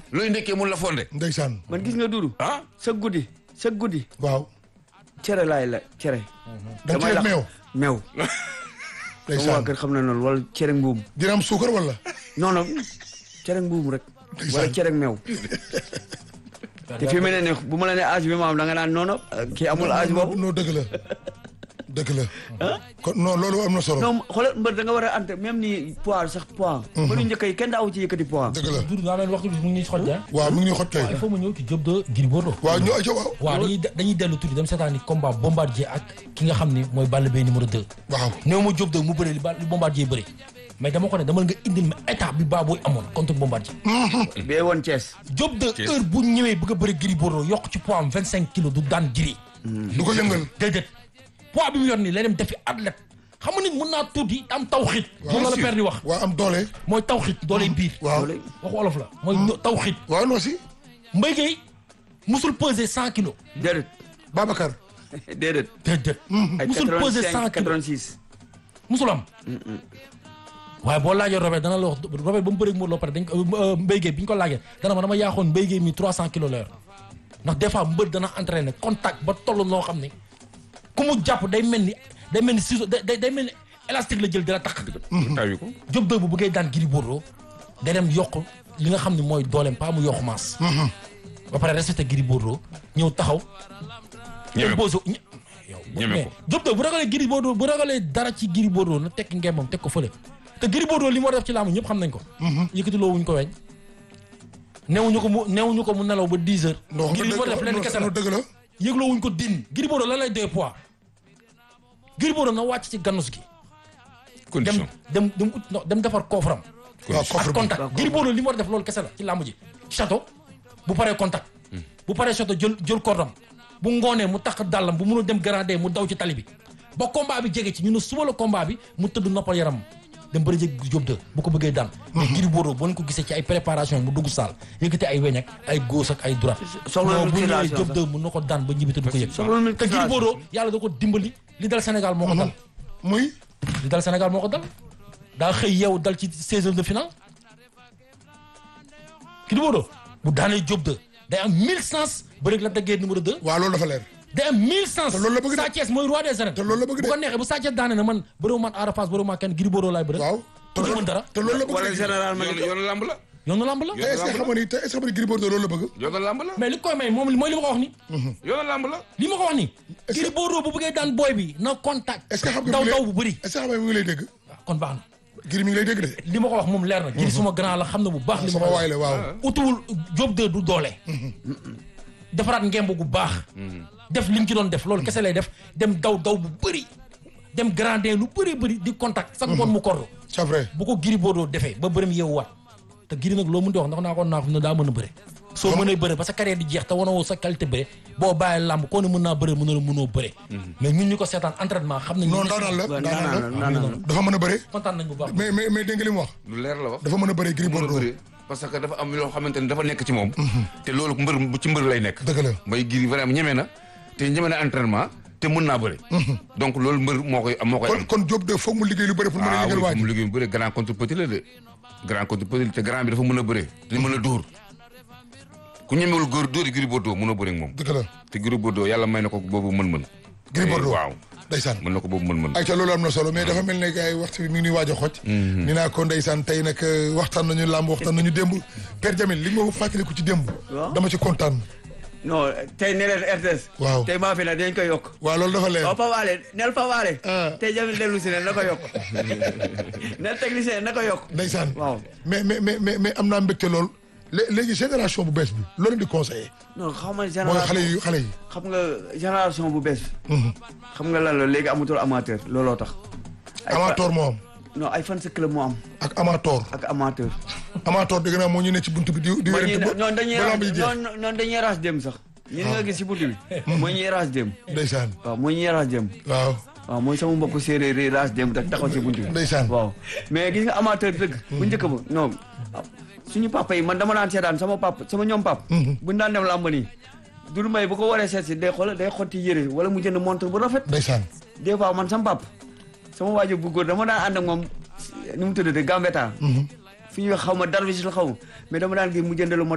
looy ndekkee mun la fonde ndeysaan man gis nga dudu ah sa guddi sa guddi waaw cere laay la cere da nga ci def meew meew sama waa ndeysaan kër xam na noonu wala cere mbuum dina am suukar wala non non cere mbuum rek Ndeysaan. wala cere meew te fi mu ne nii bu ma la ne âge bi ma am da nga naan noonu kii amul âge boobu non dëgg la dëgg la kon non loolu am na solo non xoolal mbër da nga war a ante même ni poids sax poids mbëru njëkk yi kenn daawu ci yëkkati poids dëgg la Doudou naa leen waxtu bi mu ngi ñuy xoj ah. waaw mi ngi ñuy xoj kay il faut mu ñëw ci Diop de Gris Bordeaux. waaw ñu aca waaw waaw dañuy dañuy dellu tuuti dem seetaani combat bombardier ak ki nga xam ni mooy Balla Gaye numéro 2. waaw néew ma Diop de mu bëre li ba li bombardier bëre mais dama ko ne dama nga indil ma état bi baa booy amoon contre bombardier. bee woon Thiès Diop de Thiès. heure bu ñëwee bëgg a bëre Gris Bordeaux yokk ci poids am 25 kilos du daan Gris. du ko yëngal déedéet poids bi mu yor nii lay dem defi athlète xam nga nit mën naa tuuti am tawxiit. moom la la père di wax waaw am doole mooy tawxiit dooley biir. waaw waxu olof la mooy do- tawxiit. waaw non si Mbaye Gueye musul peser 100 kilos. déedéet Babacar déedéet déedéet. ay musul peser 100 85 kilos 86 musul am. waaye boo laajee Robert dana la wax Robert ba mu bëreeg Modou Lo pare dañ ko Mbaye Gueye bi ñu ko laajee dana ma dama yaaxoon Mbaye Gueye mi 300 kilos la yor ndax des fois mbër dana entraîné contact ba toll noo xam ne ku mu jàpp day mel ni day mel ni ciseau day day day mel ni élastique la jël dina tax. tawi ko Diop de bu bëggee daan Gris Bordeaux day dem yokk li nga xam ne mooy dooleem pas mu yokk maas. ba pare respecté Gris Bordeaux ñëw taxaw. ñeme ko imposé ñe- yow Ñeme mais ko. Diop de bu ragalee Gris Bordeaux bu ragalee dara ci Gris Bordeaux na tekki ngembam teg ko fële te Gris Bordeaux li mu war a def ci laamu ñëpp xam nañ ko. yëkkati loo wuñ ko weñ. newuñu ko mu newuñu ko mu nelaw ba 10 heures. non Gris li mu war a def lenn kese la non dëgg la yëgloo wuñ ko din Gris Bordeaux lan lay doy poids. Gris Bordeaux na wàcc ci gannus gi. dem condition dem dem ut no- dem defar koofram. waaw ak coffre bi contact Gris Bordeaux li mu war a def loolu kese la ci làmb ji château bu paree contact bu paree château jël jël cordam bu ngoonee mu tax dàllam bu mënul dem gradé mu daw ci tali bi ba combat bi jege ci ñu ne suba la combat bi mu tëdd noppal yaram dem bëri jég Diop de bu ko bëggee daan mais Gris Bordeaux boo leen ko gisee ci ay préparation mu dugg saal yëkkati ay weñ ak ay gauche ak ay droite soxla non na bu ñëwee musculation Diop sax. de mun na ko daan ba ñibbi te du ko yëg soxla na te Gris musculation. Bordeaux yàlla da ko dimbali li dal Sénégal moo ko dal muy li dal Sénégal moo ko dal daa xëy yeewu dal ci seizième de finale Gris Bordeaux bu daanee Diop de day am mille sens bëreeg la daggee numéro deux waaw loolu dafa leer day am mille sens Te loolu la bëgg de. Sa Thiès mooy roi des arènes te loolu la bëgg bu de ko neexee bu Sa Thiès daane na man bëriwu man Ada Fass bëriwu man kenn Gris Bordeaux laay bëre waaw te du mën dara te loolu la bëgg wala de général ma yoonu yoonu lamb la yoonu lamb la te est-ce que xam nga ni te est-ce que xam nga ni Gris Bordeaux loolu la bëgg yoonu lamb la mais li koy may moom mooy li ma ko wax ni yoonu lamb la li ma ko wax ni Est-ce que- Gris Bordeaux bu bëggee daan booy bi na contact est-ce que xam nga daw mi ngi daw lay- bu bëri est-ce que xam nga mi ngi lay dégg waaw kon baax na Gris mi ngi lay dégg de li ma ko wax moom leer na Gris suma grand la xam na bu baax li ma sama ko waay wax la waaw utuwul Diop de du doole defaraat ngemb gu baax def li mu ci doon def loolu kese lay def dem daw daw bu bëri dem grandin lu bëri bëri di contact sax ngoon mu kordu c'est vrai bu ko Gris Bordeaux defee ba bërëm yeewuwaat te Gris nag loo mën di wax ndax naa ko naa ko ne daa mën a bëre soo mënee bëre ba sa carrière di jeex te wanoo sa qualité bëre boo bàyyi làmb koo ne mën naa bëre mën a mënoo bëre mais ñun ñu ko seetaan entraînement xam nañ non daanaan la waaw daanaan naanaan la naanaan dafa mën a bëre kontaan nañ bu baax mais mais mais dégg nga li mu wax lu leer la wax dafa mën a bëre Gris mën a Bordeaux bëre parce que dafa am loo xamante ne dafa nekk ci moom te loolu mbër bu ci mbër lay nekk dëgg la mbay Gris vraiment ñeme na te ñeme na entraînement te mën naa bëre donc loolu mbër moo koy moo koy kon am kon Diop de foog mu liggéey lu bëri pour mën a ah yëngal oui waaj mu liggéey bu bëre grand contre petit la de grand contre petit te grand bi dafa mën a bëre te mën a dóor ku ñemewul góor dóor yi Gris Bordeaux mën a bëre ak moom dëgg la te Gris Bordeaux yàlla may na ko boobu mën-mën Gris Bordeaux waaw ndeysaan mën na ko boobu mën-mën ayca loolu am na solo mais dafa mel ne gars yi waxtu bi mi ngi nuy waaj a xoj ni naa ko ndeysaan tey nag euh, waxtaan nañu làmb waxtaan nañu démb Père Jamil li nga ma fàttaliku ci démb Waaw. dama ci kontaan non tey ne leen RTS Waaw. tey maa fi ne dañ koy yokk waaw loolu dafa leer waaw Pape Alé neel Pape Alé Ah. tey jamil dellu si ne na ko yokk neel technicien na ko yokk ndeysaan waaw mais mais mais mais mais am naa mbégte lool lé- léegi génération bu bees bi loolu di conseillé non xam nga mooy génération xale yu xale yi xam nga génération bu bees xam nga lan la léegi amatul amateur looloo tax ay fa- amateur moo am non ay fan sa club moo am ak amateur ak amateur amateur dégg naa moo ñu ne ci buntu bi di di mooy ñi wérante ba noonu dañuy ba raas lamb yi jeex noonu noonu dañuy raas dem sax ñi nga gis si buntu bi mooy ñuy raas dem ndeysaan waaw mooy ñuy raas dem waaw waaw mooy sama mbokk séeréer yi raas dem rek taxaw si buntu bi ndeysaan waaw mais gis nga amateur dëgg bu njëkk ba non suñu papa yi man dama daan seetaan sama papa sama ñoom pap buñu daan dem làmb nii dul may bu ko waree seet si day xool day xotti yére wala mu jënd montre bu rafet ndeysaan des fois man sama pap sama waajur bu góor dama daan ànd ak moom ni mu tuddate Gambetta fi ñuy xaw ma darvish la xaw ma mais dama daan gis mu jënd lu